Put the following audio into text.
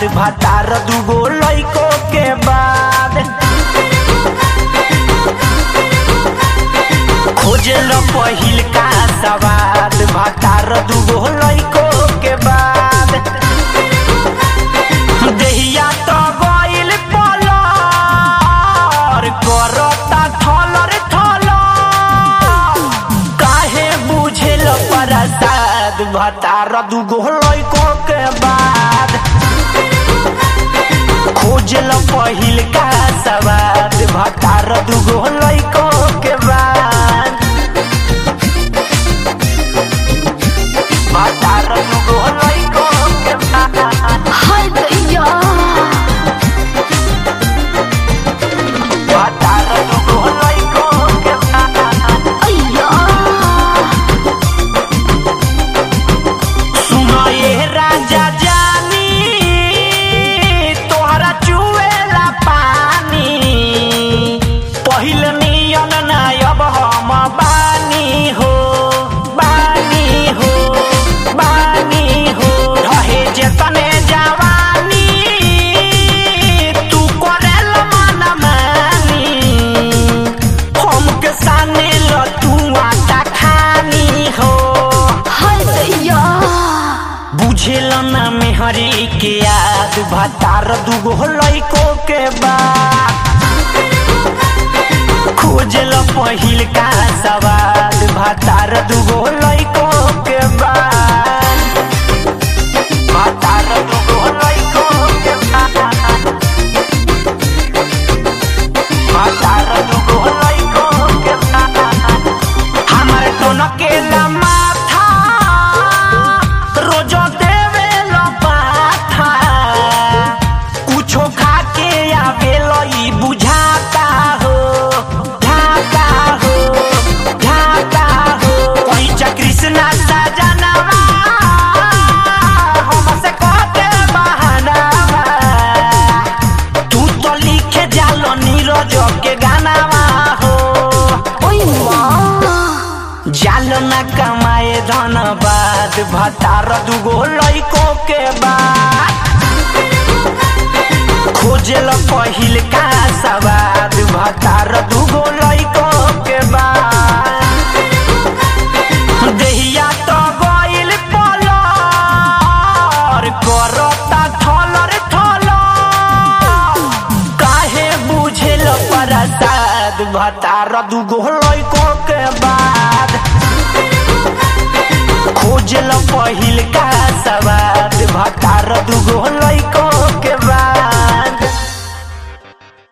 भातार दुगो लइको के बाद खोजल पहिल का सवाद भातार दुगो लइको के बाद देहिया तो गइल पलर करता थलर थलर काहे बुझेल प्रसाद भतार दुगो लइको के बाद खोजल पहिल का सवाद भतार दुगो लइको के बाद भतार दुगो लइको के बाद हाय दैया भतार दुगो लइको के बाद अय्या सुनो ये राजा जानी तोहरा चुएला पानी पहिल नियन ना अब हम बानी हो बानी हो बानी हो रहे जेतने जवानी तू करेल मन मानी हमके साने ल तू आटा खानी हो हाय दैया बुझेल ना मेहरी के याद भतार दुगो लइको के बाद खोजल पहिल का सवाल भतार दुगो लइको के बाद भतार दुगो लइको के बाद भतार दुगो लइको के बाद हमर दोनों के माथा रोजो देवे लो पाथा कुछो खा के आवे लो ई बुझाता हो झाता हो झाता हो कोई चा कृष्णा सजनवा हमसे कहते बहानावा तू तो लिखे जालो नीरज के गानावा हो ओय माँ जाल न कमाए धनबाद भतार दुगो लइको के बाद खोजल पहिल का सवाद भतार दुगो लइको के बाद देहिया तो गइल पलर करता थलर थलर काहे बुझेल प्रसाद भतार दुगो लइको के बाद खोजल पहिल का सवाद भतार दुगो लइको